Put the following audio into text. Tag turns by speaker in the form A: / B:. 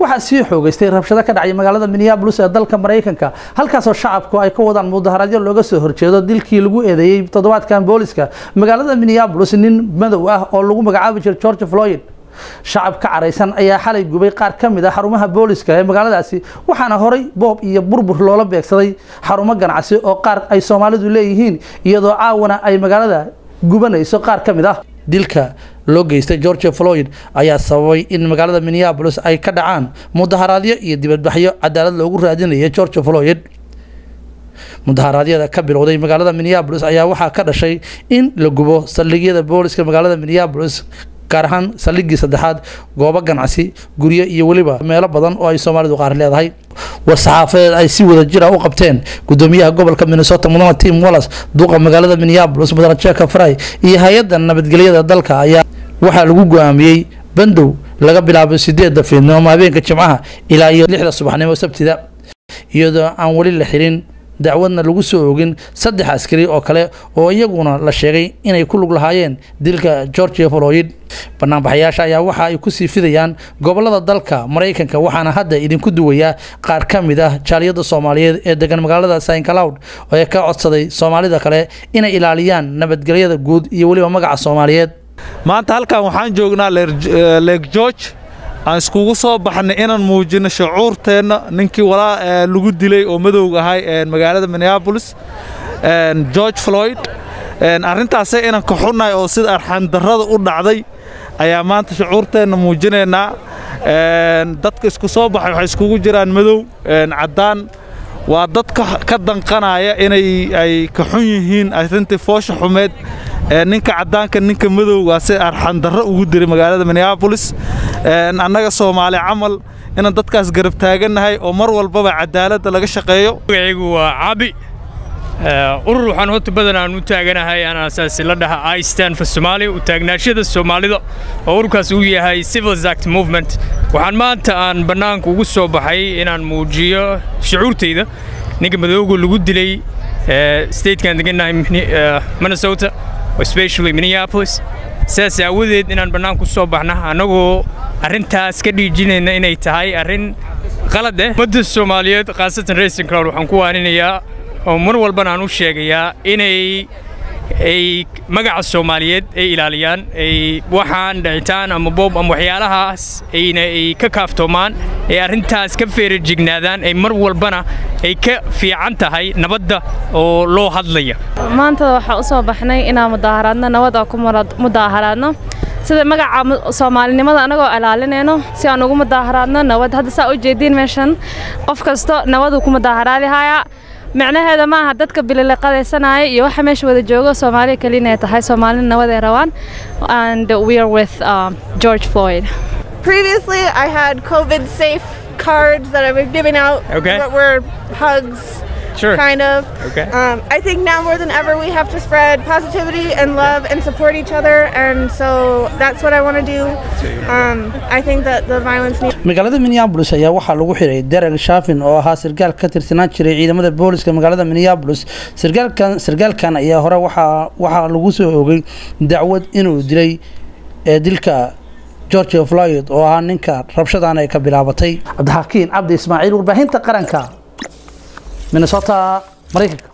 A: waxaa sii xoogeystay rabshado ka dhacay magaalada minneabolis ee dalka maraykanka halkaasoo shacabku ay ka wadaan mudaharaadyo looga soo horjeedo dilkii lagu eedeeyey toddobaadkan booliska magaalada minneabolis nin madow ah oo lagu magacaabi jiray george floyd shacab ka caraysan ayaa xalay gubay qaar ka mid a xarumaha booliska ee magaaladaasi waxaana horay boob iyo burbur loola beegsaday xarumo ganacsi oo qaar ay soomaalidu leeyihiin iyadoo caawana ay magaalada gubanayso qaar ka mid ah dilka loo geystay george floyd ayaa sababay in magaalada minneabolis ay ka dhacaan mudaharaadyo iyo dibadbaxyo cadaalad loogu raadinaya george floyd mudaharaadyada ka bilowday magaalada minneabolis ayaa waxaa ka dhashay in la gubo saldhigyada booliska magaalada minneabolis gaar ahaan saldhiggii saddexaad goobo ganacsi guryo iyo weliba meelo badan oo ay soomaalidu qaar leedahay war-saxaafadeed ay si wada jira u qabteen gudoomiyaha gobolka minnesota mudane tim wallas duqa magaalada minneabolis mudane jeka fry iyo hay-adda nabadgelyada dalka ayaa waxaa lagu go-aamiyey bandow laga bilaabo sideedda fiidnimo habeenka jimcaha ilaa iyo lixda subaxnimo sabtida iyadoo aan weli la xirin dacwadna lagu soo ogin saddex askari oo kale oo iyaguna la sheegay inay ku lug lahaayeen dilka george floyd banaanbaxayaasha ayaa waxa ay kusii fidayaan gobolada dalka maraykanka waxaana hadda idinku duwayaa qaar ka mid ah jaaliyada soomaaliyeed ee degan magaalada sancloud ee ka codsaday soomaalida kale inay ilaaliyaan nabadgelyada guud iyo weliba magaca soomaaliyeed
B: maanta halkan waxaan joognaa leeg george aan iskugu soo baxnay inaan muujino shucuurteenna ninkii walaa lagu dilay oo madowga ahay magaalada minneabolis george floyd arrintaase inaan ka xunnahay oo sida arxandarrada u dhacday ayaa maanta shucuurteenna muujinaynaa dadka isku soo baxay waxay iskugu jiraan madow caddaan waa dad ka danqanaya inay ay ka xun yihiin arrintii foosha xumeed ninka caddaanka ninka madowga si arxandarro ugu diray magaalada minneabolis annaga soomaali camal inaan dadkaas garab taagannahay oo mar walbaba cadaaladda laga shaqeeyo
C: magacaygu waa cabi urur waxaan horta badan aan u taaganahay aan asaasi la dhaha i stand for somalia u taagnaashada soomaalida oo ururkaas uu yahay civil act movement waxaan maanta aan bannaanka ugu soo baxay inaan muujiyo shucuurtayda ninka madowga lagu dilay statekan degannahay minnesota especially minneapolis sidaas aawadeed inaan bannaanka ku soo baxna annagoo arrintaas ka dhiijinayna inay tahay arrin qalad eh ummadda soomaaliyeed khaasatan racing crowd waxaan ku waaninayaa oo mar walbana aan u sheegayaa inay ay magaca soomaaliyeed ay ilaaliyaan ay waxaan dhicitaan ama boob ama waxyaalahaas ayna ay ka kaaftoomaan ay arrintaas ka feerajignaadaan ay mar walbana ay ka fiican tahay nabadda oo loo hadlaya
D: maanta waxaa u soo baxnay inaan mudaaharaadno nabad oo ku mudaaharaadno sida magaca soomaalinimada anagoo ilaalinayno si aan ugu mudaaharaadno nabad hadda saa u jeediin meeshan qof kasto nabaduu ku mudaaharaadihayaa micnaheeda ma aha dadka bililiqadaysanaya iyo waxa meesha wada joogo soomaaliya keliya inay tahay soomaalina nabad ay rabaan and we are with uh, George Floyd.
E: Previously, I had COVID safe cards that I was giving out.
C: Okay.
E: That were hugs.
C: Sure.
E: Kind of.
C: Okay.
E: Um, I think now more than ever we have to spread positivity and love and support each other, and so that's what I want to do. Um, I think that the violence needs.
A: magaalada minneabolis ayaa waxaa lagu xiray derek shafin oo ahaa sarkaal ka tirsanaan jiray ciidamada booliska magaalada minneabolis sarkaalkan sarkaalkan ayaa hore waxaa waxaa lagu soo oogay dacwad inuu dilay ee dilka george floyd oo ahaa ninka rabshadan ay ka bilaabatay cabdixakiin cabdi ismaaciil warbaahinta qaranka minnesota maraykanka